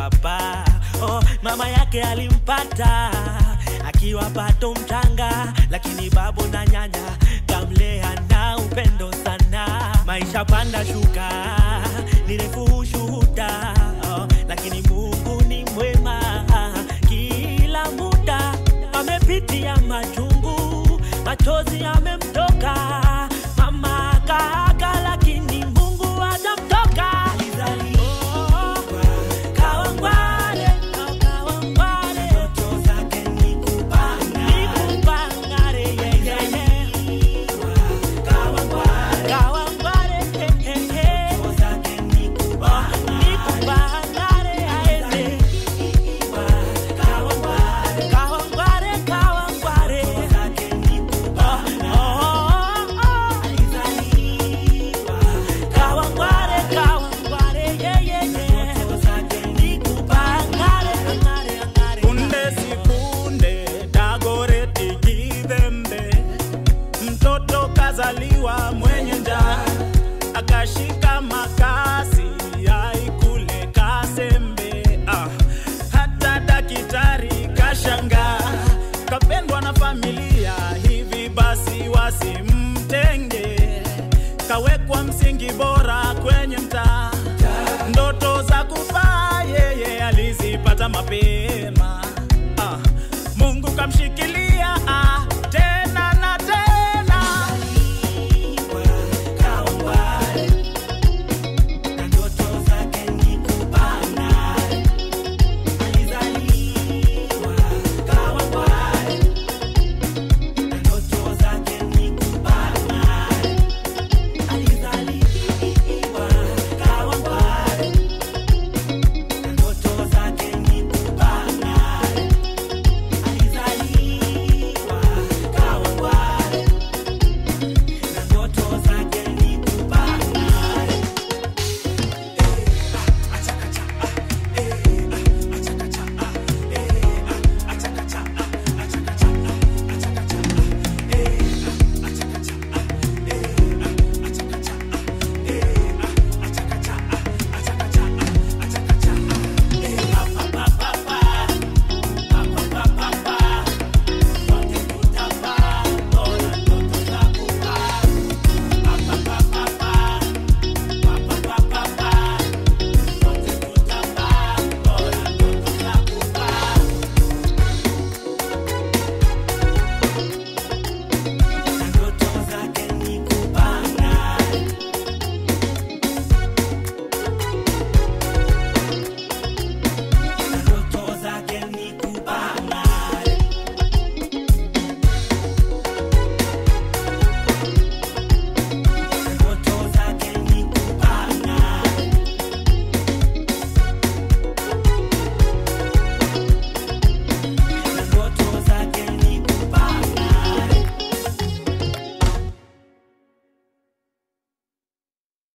baba oh, mama yake alimpata akiwa bado mchanga, lakini babu na nyanya kamlea na upendo sana. Maisha panda shuka, ni refu ushuhuda oh, lakini Mungu ni mwema kila muda. Amepitia machungu, machozi yamemtoka, mama kaaga, lakini Mungu hajamtoka. Alizaliwa Kawangware, Kawangware, ndoto zake ni kupanga, ni kupanga, yeah, yeah, yeah. Kawangware, Kawangware, eh, eh, eh. Ndoto zake ni kupanga, ni kupanga, aende. Kawangware, Kawangware, Kawangware. Ndoto zake ni kupanga. Oh, oh, oh. Kawangware, Kawangware, yeah, yeah, yeah. Ndoto zake ni kupanga, angare, angare. Punde si punde Dagoreti Githembe, mtoto kazaliwa mwenye njaa, akashika makasi aikule kasembe. Ah, hata daktari kashangaa, kapendwa na familia, hivi basi wasimtenge, kawekwa msingi bora kwenye mtaa, ndoto za kufaa yeye alizipata mapema